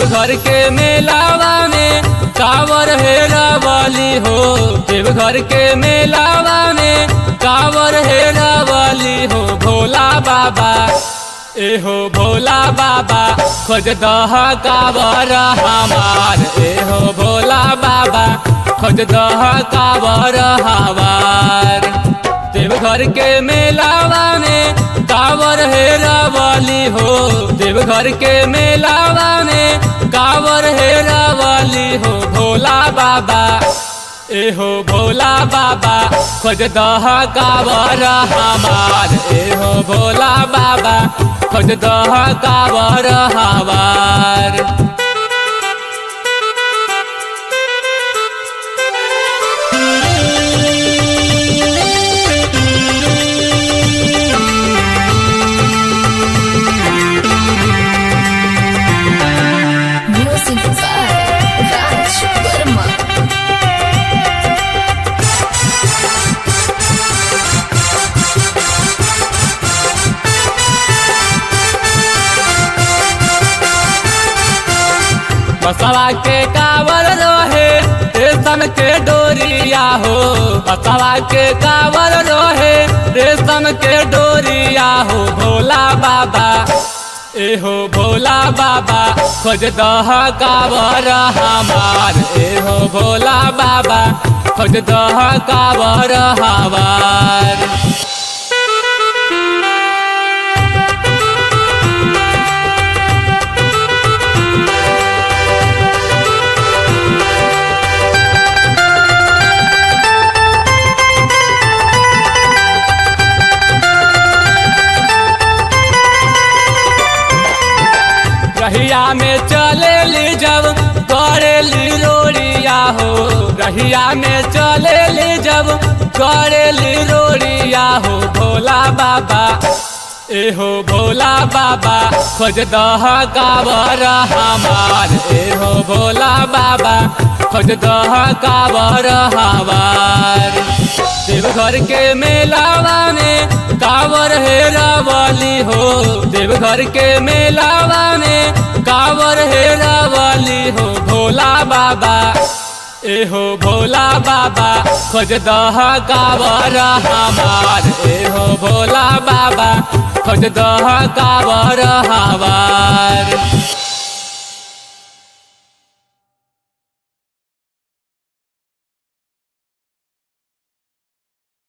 देवघर के मेलावा में कावर हेरा वाली हो देवघर के मेलावा में कावर हेरा वाली हो भोला बाबा ए हो भोला बाबा खोज दह कावर हमार ए हो भोला बाबा खोज दह कावर हमार देवघर के मेलावा में कावर हेरा वाली हो देवघर के मेलावा में कावर हेरा वाली हो भोला बाबा ए हो भोला बाबा खोज दह कावर हमार ए हो भोला बाबा खोज दह कावर हमार Music by Raj Verma. बसवा के कावर रोहे रेशम के डोरिया हो बसवा के कावर रोहे रेशम के डोरिया हो भोला बाबा ए हो भोला बाबा खोज दह कावर हमार ए हो भोला बाबा खोज दह कावर हमार रहिया में चले ली जब करे ली रोड़िया हो रहिया में चले ली जब करे ली रोड़िया हो भोला बाबा ए हो भोला बाबा खोज दह कावर हमार ए हो भोला बाबा खोज दह कावर हमार देवघर के मेलावा में कावर हेरा वाली हो देवघर के मेलावा में कावर हेरा वाली हो भोला बाबा ए हो भोला बाबा खोज दह कावर हमार ए हो भोला बाबा खोज दह कावर हमार